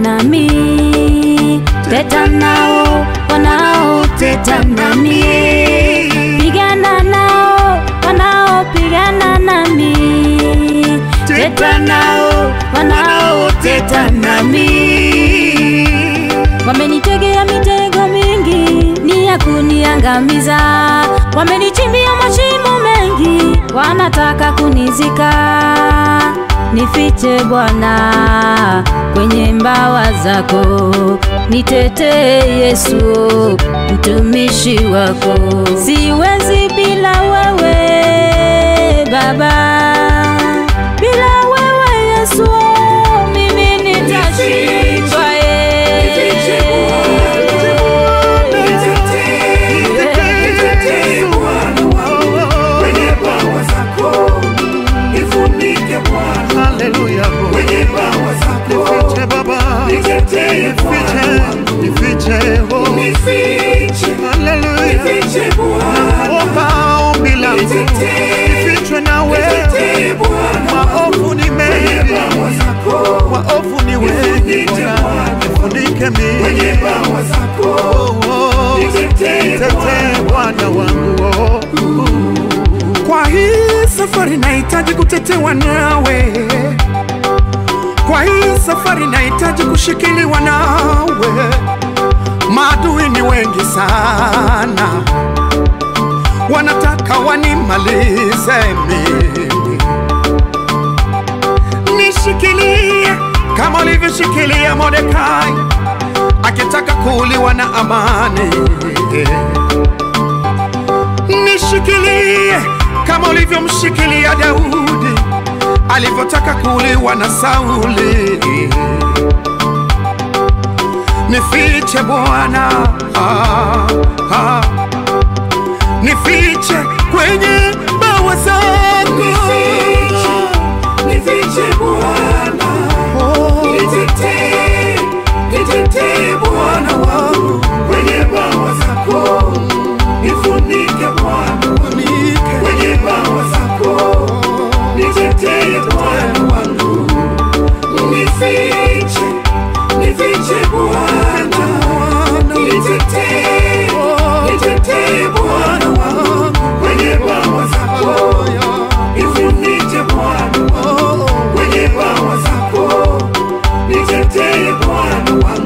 nami, teta nao wanaoteta nami, pigana nao wanaopigana nami, teta nao wanaoteta nami. Wamenitegea mitego mingi ni ya kuniangamiza, wamenichimbia mashimo mengi, wanataka kunizika. Nifiche Bwana kwenye mbawa zako, nitetee Yesu mtumishi wako. Siwezi bila wewe Baba, bila wewe Yesu mimi nitashindwa. Nitetee Bwana wangu kwenye bawa zako, nifunike Bwana Haleluya. kwenye bawa zako, Nifiche Baba. nitetee Bwana Nifiche, wangu, nifiche, oh. nifiche, Haleluya. nifiche Bwana, Omba ombi langu. nitetee, Nifichwe na wewe. nitetee Bwana Maovu ni kwenye mengi. bawa zako, Waovu ni wengi. Nifunike Bwana. Bwana. Nifunike mimi. kwenye bawa zako, Oh, oh. nitetee Nitetee Bwana wangu. oh. Kwa hii safari nahitaji kutetewa nawe, kwa hii safari nahitaji kushikiliwa nawe. Maadui ni wengi sana, wanataka wanimalize mimi. Nishikilie kama ulivyoshikilia Mordekai akitaka kuuliwa na Amani nishikilie kama ulivyomshikilia Daudi alivyotaka kuuliwa na Sauli. Nifiche Bwana, ah, ah. nifiche kwenye bawa zako. Nifiche Bwana, Oh, nitetee, nitetee Bwana wangu kwenye bawa zako, nifunike Bwana wangu nike kwenye bawa zako, nitetee Bwana wangu, nifiche, nifiche Bwana, nitetee, nitetee Bwana wangu kwenye bawa zako, nifunike Bwana wangu kwenye bawa zako, nitetee Bwana wangu